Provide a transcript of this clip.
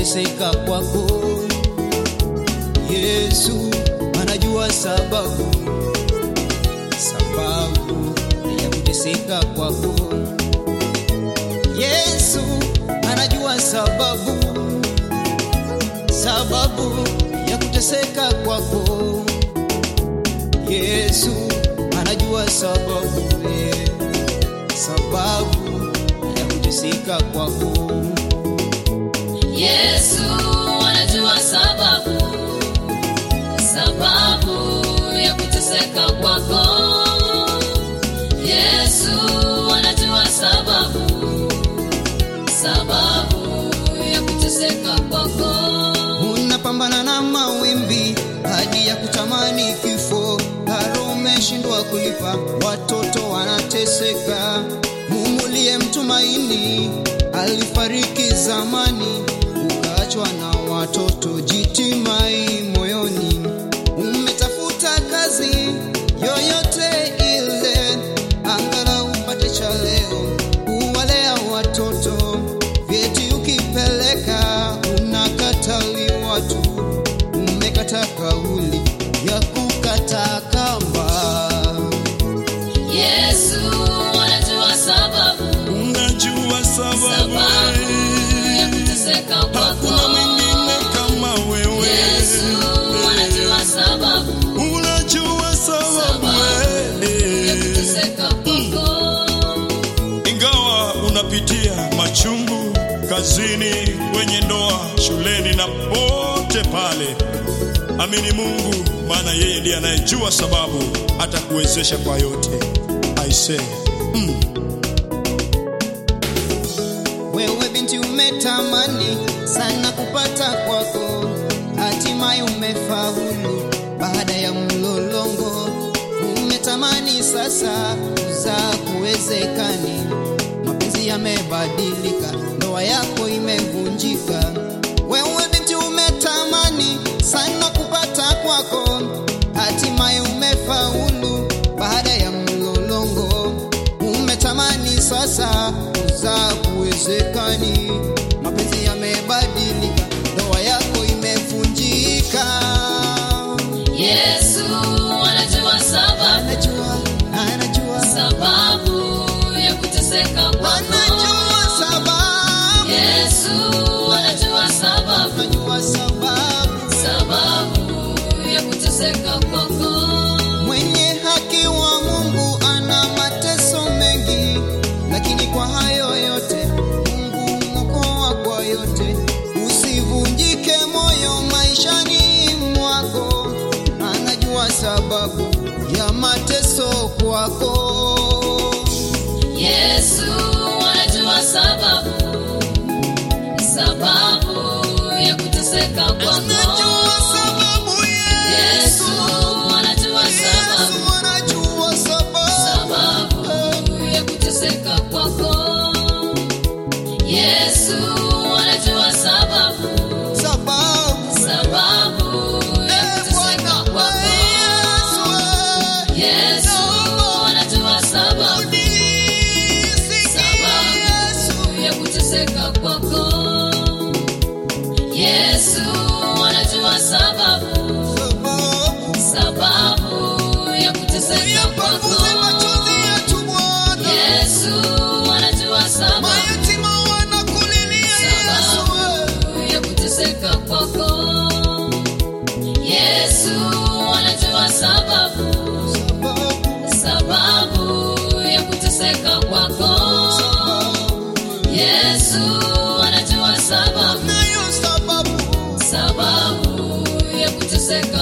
kuteseka kwako. Yesu anajua sababu, sababu ya kuteseka kwako. Yesu anajua sababu, sababu ya kuteseka kwako. Yesu anajua sababu, eh, sababu ya kuteseka kwako. Yesu anajua sababu, sababu ya kuteseka kwako. Yesu anajua sababu, sababu ya kuteseka kwako. Unapambana na mawimbi hadi ya kutamani kifo, karo umeshindwa kulipa, watoto wanateseka. Mungu uliyemtumaini alifariki zamani, ukaachwa na watoto, jitimai moyoni. Umetafuta kazi yoyote ile, angalau upate cha leo, kuwalea watoto, vyeti ukipeleka unakataliwa tu, umekata kauli ya kukata kamba. Yesu anajua sababu, Unajua sababu sababu ya kuteseka kwako. hakuna mwingine kama wewe. Yesu anajua sababu, Unajua sababu sababu ya eh. kuteseka kwako. Ingawa unapitia machungu kazini, kwenye ndoa, shuleni na pote pale, amini Mungu, maana yeye ndiye anayejua sababu, atakuwezesha kwa yote. I say, Wewe binti umetamani sana kupata kwako, hatimaye umefaulu baada ya mlolongo. Umetamani sasa kuzaa kuwezekani, mapenzi yamebadilika, ndoa yako imevunjika. Wewe binti umetamani sana kupata kwako, hatimaye umefaulu baada ya mlolongo. Umetamani sasa kuzaa kuwezekani, mapenzi yamebadilika, ndoa yako imevunjika. Yesu anajua sababu, Anajua, anajua, sababu ya kuteseka kwako. anajua sababu, Yesu anajua sababu, anajua sababu. sababu ya kuteseka kwako. Mwenye haki wa Mungu ana mateso mengi, lakini kwa hayo yote Mungu mwokoa kwa yote. Usivunjike moyo maishani mwako, anajua sababu ya mateso kwako. Yesu anajua sababu, sababu ya kuteseka kwako. Anajua sababu Yesu Yesu, anajua sababu, Yesu anajua sababu. sababu ya kuteseka kwako. Yesu anajua sababu, Sababu sababu ya kuteseka kwako. Yesu anajua sababu, sababu ya kuteseka kwako. Yesu anajua sababu, sababu ya kuteseka kwako. Yesu anajua sababu, sababu ya kuteseka kwako. Yesu anajua sababu, sababu ya kuteseka kwako. Yesu anajua sababu, sababu ya kuteseka